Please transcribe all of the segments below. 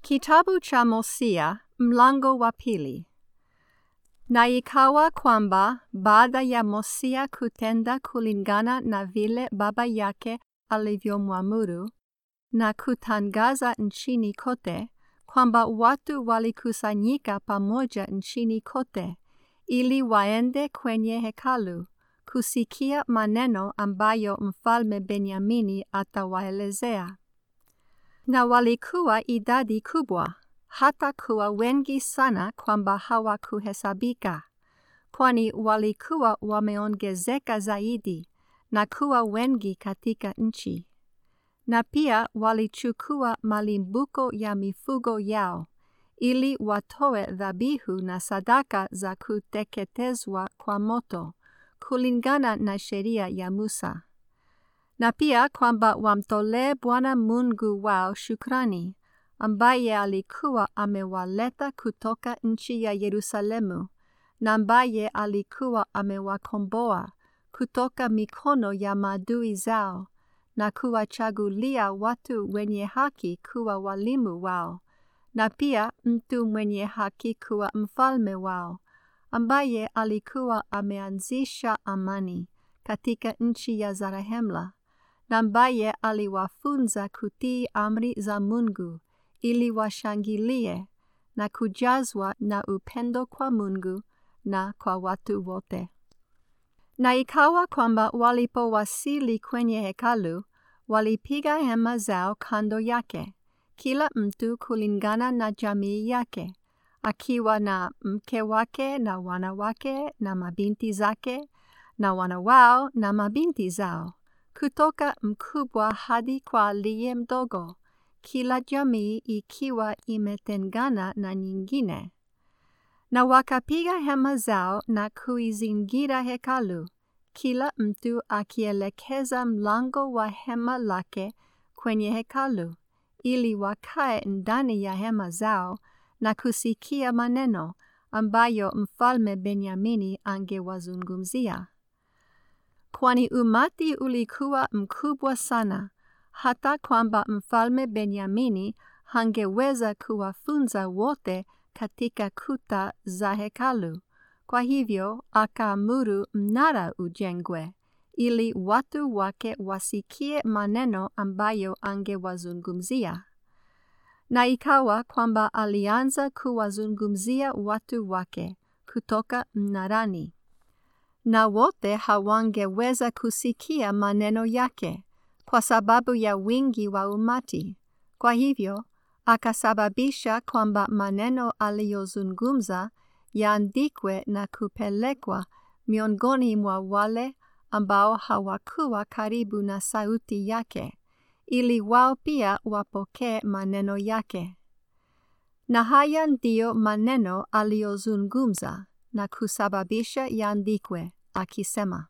Kitabu cha Hosea mlango wa pili. Na ikawa kwamba baada ya Hosea kutenda kulingana na vile baba yake alivyomwamuru na kutangaza nchini kote kwamba watu walikusanyika pamoja nchini kote ili waende kwenye hekalu kusikia maneno ambayo mfalme Benyamini atawaelezea. Na walikuwa idadi kubwa, hata kuwa wengi sana kwamba hawakuhesabika, kwani walikuwa wameongezeka zaidi na kuwa wengi katika nchi. Na pia walichukua malimbuko ya mifugo yao, ili watoe dhabihu na sadaka za kuteketezwa kwa moto, kulingana na sheria ya Musa na pia kwamba wamtolee Bwana Mungu wao shukrani, ambaye alikuwa amewaleta kutoka nchi ya Yerusalemu, na ambaye alikuwa amewakomboa kutoka mikono ya maadui zao, na kuwachagulia watu wenye haki kuwa walimu wao, na pia mtu mwenye haki kuwa mfalme wao, ambaye alikuwa ameanzisha amani katika nchi ya Zarahemla na ambaye aliwafunza kutii amri za Mungu ili washangilie na kujazwa na upendo kwa Mungu na kwa watu wote. Na ikawa kwamba walipowasili kwenye hekalu, walipiga hema zao kando yake, kila mtu kulingana na jamii yake, akiwa na mke wake na wana wake na mabinti zake na wana wao na mabinti zao kutoka mkubwa hadi kwa aliye mdogo, kila jamii ikiwa imetengana na nyingine. Na wakapiga hema zao na kuizingira hekalu, kila mtu akielekeza mlango wa hema lake kwenye hekalu, ili wakae ndani ya hema zao na kusikia maneno ambayo mfalme Benyamini angewazungumzia kwani umati ulikuwa mkubwa sana, hata kwamba mfalme Benyamini hangeweza kuwafunza wote katika kuta za hekalu. Kwa hivyo akaamuru mnara ujengwe, ili watu wake wasikie maneno ambayo angewazungumzia. Na ikawa kwamba alianza kuwazungumzia watu wake kutoka mnarani na wote hawangeweza kusikia maneno yake kwa sababu ya wingi wa umati. Kwa hivyo akasababisha kwamba maneno aliyozungumza yaandikwe na kupelekwa miongoni mwa wale ambao hawakuwa karibu na sauti yake, ili wao pia wapokee maneno yake. Na haya ndiyo maneno aliyozungumza na kusababisha yaandikwe akisema,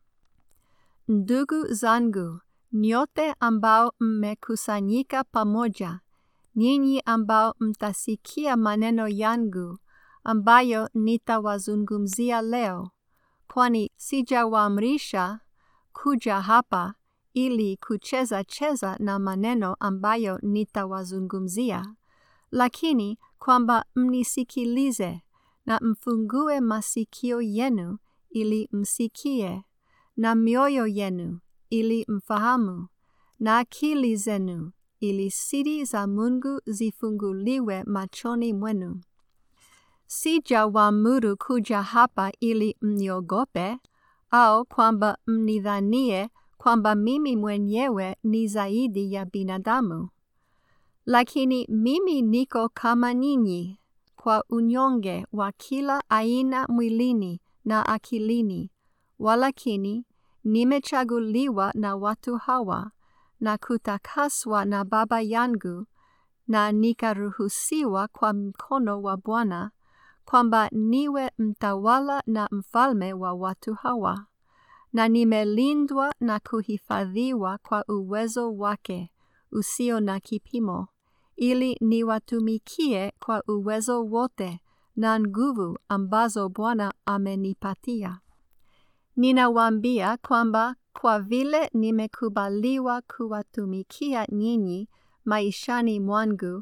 Ndugu zangu, nyote ambao mmekusanyika pamoja, nyinyi ambao mtasikia maneno yangu ambayo nitawazungumzia leo, kwani sijawaamrisha kuja hapa ili kucheza cheza na maneno ambayo nitawazungumzia, lakini kwamba mnisikilize na mfungue masikio yenu ili msikie, na mioyo yenu ili mfahamu, na akili zenu ili siri za Mungu zifunguliwe machoni mwenu. Sijawaamuru kuja hapa ili mniogope, au kwamba mnidhanie kwamba mimi mwenyewe ni zaidi ya binadamu. Lakini mimi niko kama ninyi, kwa unyonge wa kila aina mwilini na akilini, walakini nimechaguliwa na watu hawa na kutakaswa na Baba yangu na nikaruhusiwa kwa mkono wa Bwana kwamba niwe mtawala na mfalme wa watu hawa, na nimelindwa na kuhifadhiwa kwa uwezo wake usio na kipimo ili niwatumikie kwa uwezo wote na nguvu ambazo Bwana amenipatia. Ninawaambia kwamba kwa vile nimekubaliwa kuwatumikia nyinyi maishani mwangu,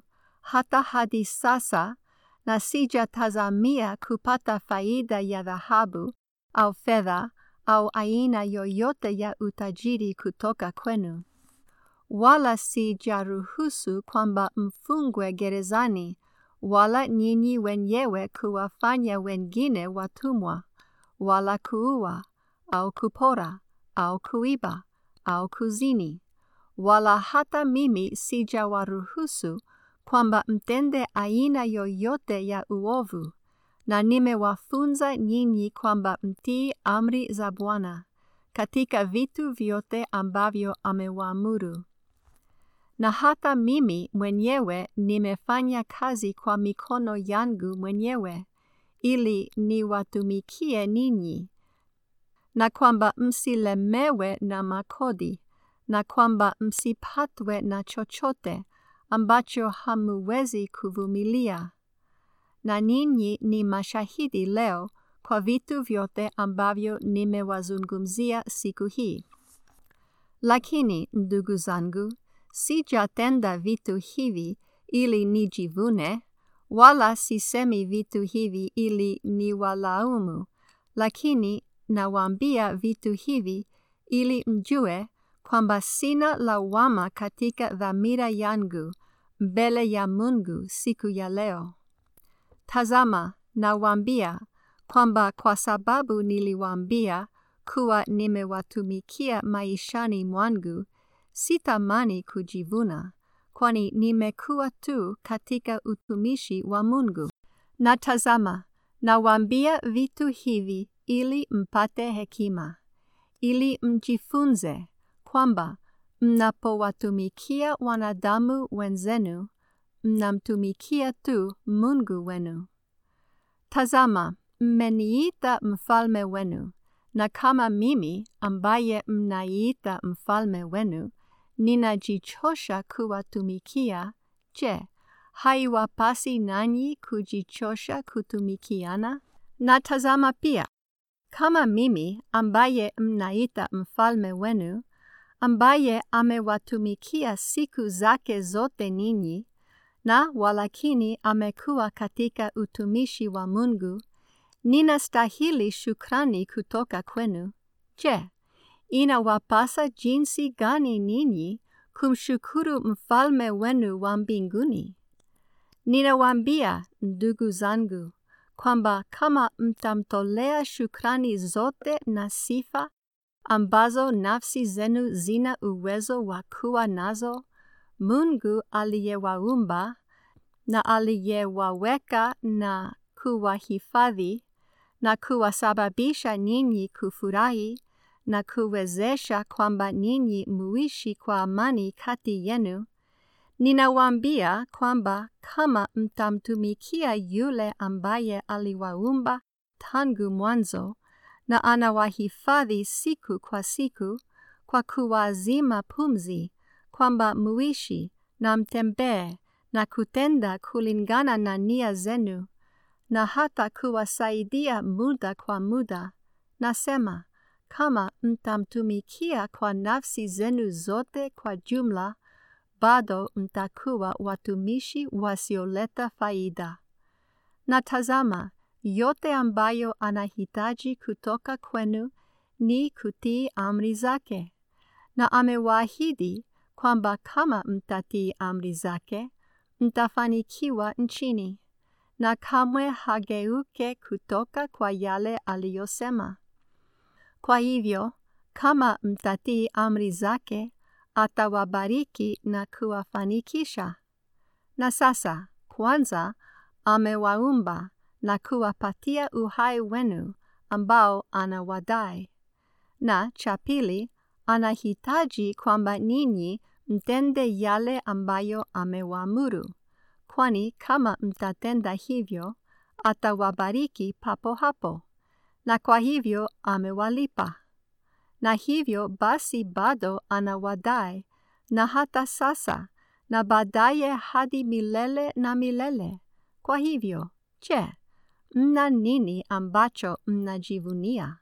hata hadi sasa na sijatazamia kupata faida ya dhahabu au fedha au aina yoyote ya utajiri kutoka kwenu. Wala sijaruhusu kwamba mfungwe gerezani, wala nyinyi wenyewe kuwafanya wengine watumwa, wala kuua au kupora au kuiba au kuzini, wala hata mimi sijawaruhusu kwamba mtende aina yoyote ya uovu, na nimewafunza nyinyi kwamba mtii amri za Bwana katika vitu vyote ambavyo amewaamuru. Na hata mimi mwenyewe nimefanya kazi kwa mikono yangu mwenyewe, ili niwatumikie ninyi, na kwamba msilemewe na makodi, na kwamba msipatwe na chochote ambacho hamuwezi kuvumilia. Na ninyi ni mashahidi leo kwa vitu vyote ambavyo nimewazungumzia siku hii. Lakini ndugu zangu, sijatenda vitu hivi ili nijivune, wala sisemi vitu hivi ili niwalaumu, lakini nawaambia vitu hivi ili mjue kwamba sina lawama katika dhamira yangu mbele ya Mungu siku ya leo. Tazama, nawaambia kwamba kwa sababu niliwaambia kuwa nimewatumikia maishani mwangu, sitamani kujivuna, kwani nimekuwa tu katika utumishi wa Mungu. Na tazama, nawaambia vitu hivi ili mpate hekima, ili mjifunze kwamba mnapowatumikia wanadamu wenzenu, mnamtumikia tu Mungu wenu. Tazama, mmeniita mfalme wenu, na kama mimi ambaye mnaiita mfalme wenu, ninajichosha kuwatumikia, je, haiwapasi nanyi kujichosha kutumikiana? Na tazama pia, kama mimi ambaye mnaita mfalme wenu, ambaye amewatumikia siku zake zote ninyi, na walakini amekuwa katika utumishi wa Mungu, ninastahili shukrani kutoka kwenu. Je, inawapasa jinsi gani ninyi kumshukuru mfalme wenu wa mbinguni? Ninawaambia ndugu zangu kwamba kama mtamtolea shukrani zote na sifa ambazo nafsi zenu zina uwezo wa kuwa nazo, Mungu aliyewaumba na aliyewaweka na kuwahifadhi na kuwasababisha ninyi kufurahi na kuwezesha kwamba ninyi muishi kwa amani kati yenu, ninawaambia kwamba kama mtamtumikia yule ambaye aliwaumba tangu mwanzo na anawahifadhi siku kwa siku kwa kuwazima pumzi, kwamba muishi na mtembee na kutenda kulingana na nia zenu na hata kuwasaidia muda kwa muda, nasema kama mtamtumikia kwa nafsi zenu zote kwa jumla, bado mtakuwa watumishi wasioleta faida. Na tazama, yote ambayo anahitaji kutoka kwenu ni kutii amri zake, na amewaahidi kwamba kama mtatii amri zake, mtafanikiwa nchini, na kamwe hageuke kutoka kwa yale aliyosema. Kwa hivyo, kama mtatii amri zake, atawabariki na kuwafanikisha. Na sasa, kwanza, amewaumba na kuwapatia uhai wenu ambao anawadai. Na cha pili, anahitaji kwamba ninyi mtende yale ambayo amewaamuru, kwani kama mtatenda hivyo, atawabariki papo hapo, na kwa hivyo amewalipa. Na hivyo basi bado anawadai, na hata sasa, na baadaye hadi milele na milele. Kwa hivyo, je, mna nini ambacho mnajivunia?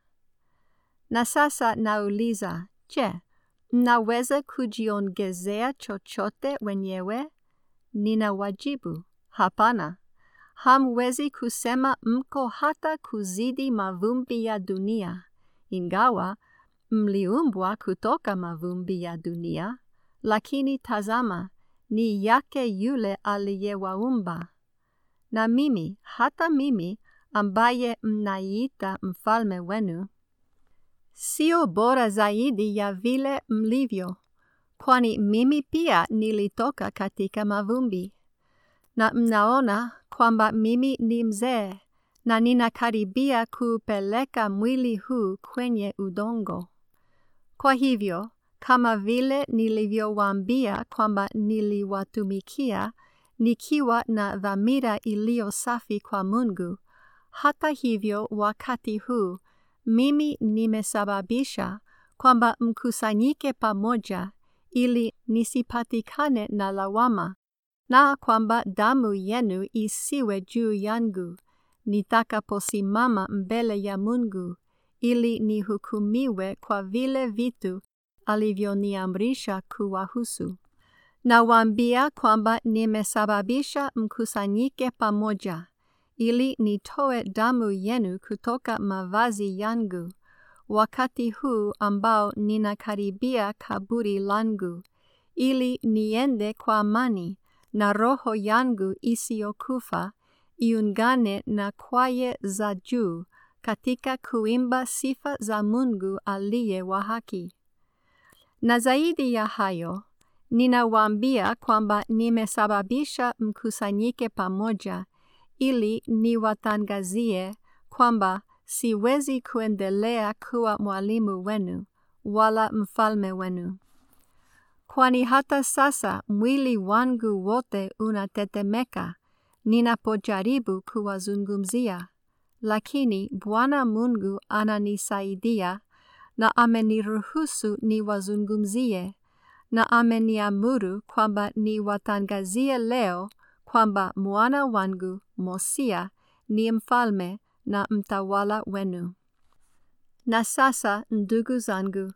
Na sasa nauliza, je, mnaweza kujiongezea chochote wenyewe? ninawajibu, hapana. Hamwezi kusema mko hata kuzidi mavumbi ya dunia, ingawa mliumbwa kutoka mavumbi ya dunia, lakini tazama, ni yake yule aliyewaumba. Na mimi, hata mimi, ambaye mnaiita mfalme wenu, sio bora zaidi ya vile mlivyo, kwani mimi pia nilitoka katika mavumbi. Na mnaona kwamba mimi ni mzee na ninakaribia kuupeleka mwili huu kwenye udongo. Kwa hivyo, kama vile nilivyowaambia kwamba niliwatumikia nikiwa na dhamira iliyo safi kwa Mungu, hata hivyo wakati huu mimi nimesababisha kwamba mkusanyike pamoja ili nisipatikane na lawama na kwamba damu yenu isiwe juu yangu nitakaposimama mbele ya Mungu ili nihukumiwe kwa vile vitu alivyoniamrisha kuwahusu. Nawaambia kwamba nimesababisha mkusanyike pamoja ili nitoe damu yenu kutoka mavazi yangu wakati huu ambao ninakaribia kaburi langu ili niende kwa amani na roho yangu isiyokufa iungane na kwaye za juu katika kuimba sifa za Mungu aliye wa haki. Na zaidi ya hayo, ninawaambia kwamba nimesababisha mkusanyike pamoja ili niwatangazie kwamba siwezi kuendelea kuwa mwalimu wenu wala mfalme wenu. Kwani hata sasa mwili wangu wote unatetemeka ninapojaribu kuwazungumzia, lakini Bwana Mungu ananisaidia na ameniruhusu niwazungumzie na ameniamuru kwamba niwatangazie leo kwamba mwana wangu Mosia ni mfalme na mtawala wenu. Na sasa, ndugu zangu,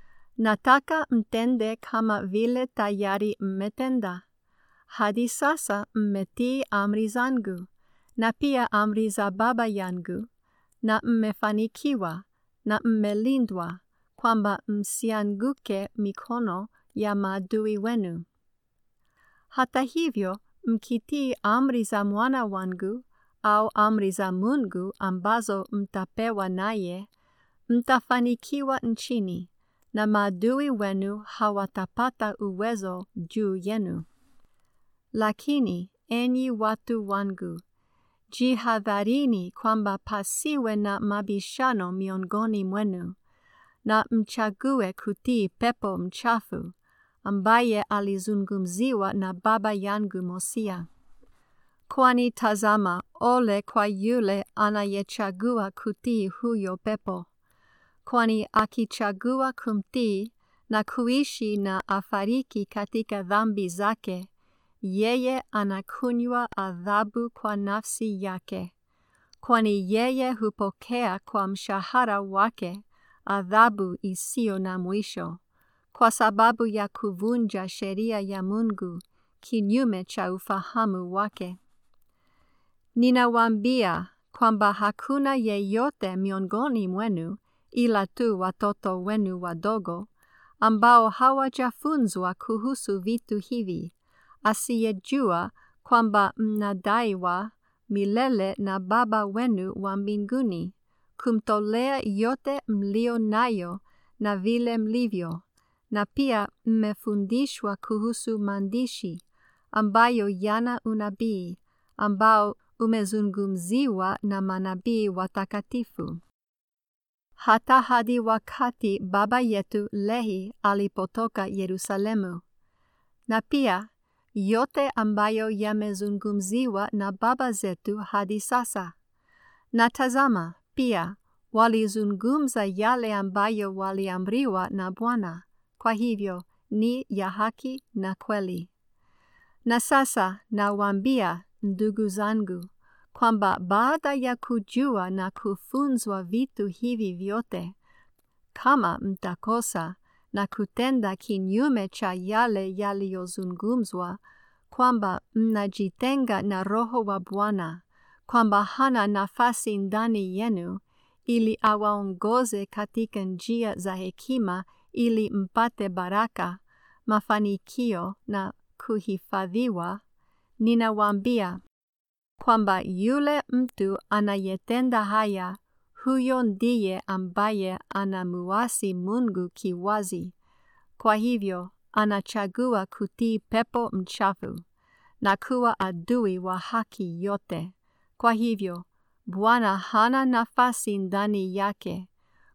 nataka mtende kama vile tayari mmetenda. Hadi sasa mmetii amri zangu na pia amri za Baba yangu, na mmefanikiwa na mmelindwa kwamba msianguke mikono ya maadui wenu. Hata hivyo, mkitii amri za mwana wangu au amri za Mungu ambazo mtapewa naye, mtafanikiwa nchini na maadui wenu hawatapata uwezo juu yenu. Lakini enyi watu wangu, jihadharini kwamba pasiwe na mabishano miongoni mwenu, na mchague kutii pepo mchafu ambaye alizungumziwa na baba yangu Mosia. Kwani tazama, ole kwa yule anayechagua kutii huyo pepo, kwani akichagua kumtii na kuishi na afariki katika dhambi zake, yeye anakunywa adhabu kwa nafsi yake, kwani yeye hupokea kwa mshahara wake adhabu isiyo na mwisho, kwa sababu ya kuvunja sheria ya Mungu kinyume cha ufahamu wake. Ninawaambia kwamba hakuna yeyote miongoni mwenu ila tu watoto wenu wadogo ambao hawajafunzwa kuhusu vitu hivi, asiyejua kwamba mnadaiwa milele na Baba wenu wa mbinguni kumtolea yote mlio nayo na vile mlivyo, na pia mmefundishwa kuhusu maandishi ambayo yana unabii ambao umezungumziwa na manabii watakatifu hata hadi wakati baba yetu Lehi alipotoka Yerusalemu, na pia yote ambayo yamezungumziwa na baba zetu hadi sasa. Na tazama, pia walizungumza yale ambayo waliamriwa na Bwana, kwa hivyo ni ya haki na kweli. Na sasa nawaambia ndugu zangu kwamba baada ya kujua na kufunzwa vitu hivi vyote, kama mtakosa na kutenda kinyume cha yale yaliyozungumzwa, kwamba mnajitenga na Roho wa Bwana, kwamba hana nafasi ndani yenu, ili awaongoze katika njia za hekima, ili mpate baraka, mafanikio na kuhifadhiwa, ninawaambia kwamba yule mtu anayetenda haya, huyo ndiye ambaye anamuasi Mungu kiwazi. Kwa hivyo anachagua kutii pepo mchafu na kuwa adui wa haki yote. Kwa hivyo Bwana hana nafasi ndani yake,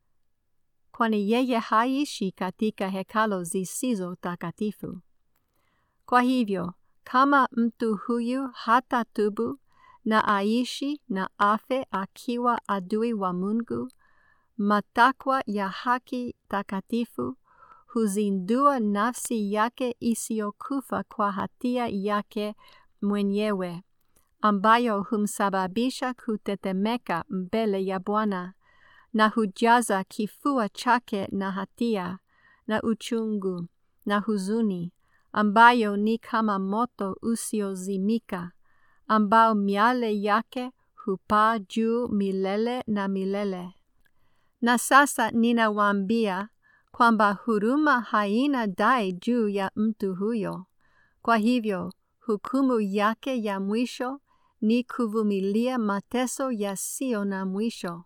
kwani yeye haishi katika hekalo zisizo takatifu. Kwa hivyo kama mtu huyu hatatubu na aishi na afe akiwa adui wa Mungu, matakwa ya haki takatifu huzindua nafsi yake isiyokufa kwa hatia yake mwenyewe, ambayo humsababisha kutetemeka mbele ya Bwana na hujaza kifua chake na hatia na uchungu na huzuni, ambayo ni kama moto usiozimika, ambao miale yake hupaa juu milele na milele. Na sasa ninawaambia kwamba huruma haina dai juu ya mtu huyo. Kwa hivyo hukumu yake ya mwisho ni kuvumilia mateso yasiyo na mwisho.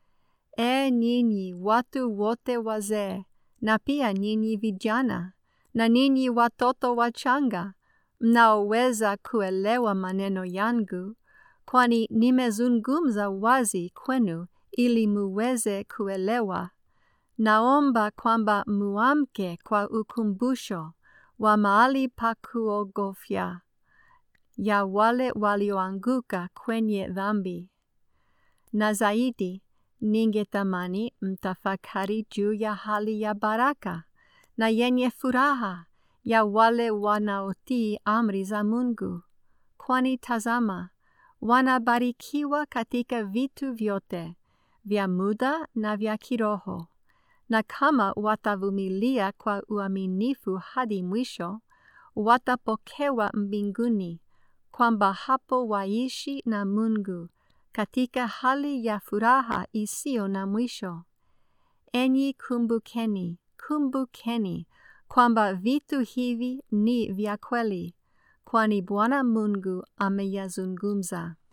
E nyinyi watu wote wazee, na pia nyinyi vijana, na ninyi watoto wachanga, mnaoweza kuelewa maneno yangu, kwani nimezungumza wazi kwenu ili muweze kuelewa. Naomba kwamba muamke kwa ukumbusho wa mahali pa kuogofya ya wale walioanguka kwenye dhambi. Na zaidi, ningetamani mtafakari juu ya hali ya baraka na yenye furaha ya wale wanaotii amri za Mungu, kwani tazama, wanabarikiwa katika vitu vyote vya muda na vya kiroho na kama watavumilia kwa uaminifu hadi mwisho, watapokewa mbinguni, kwamba hapo waishi na Mungu katika hali ya furaha isiyo na mwisho. Enyi kumbukeni, kumbukeni kwamba vitu hivi ni vya kweli, kwani Bwana Mungu ameyazungumza.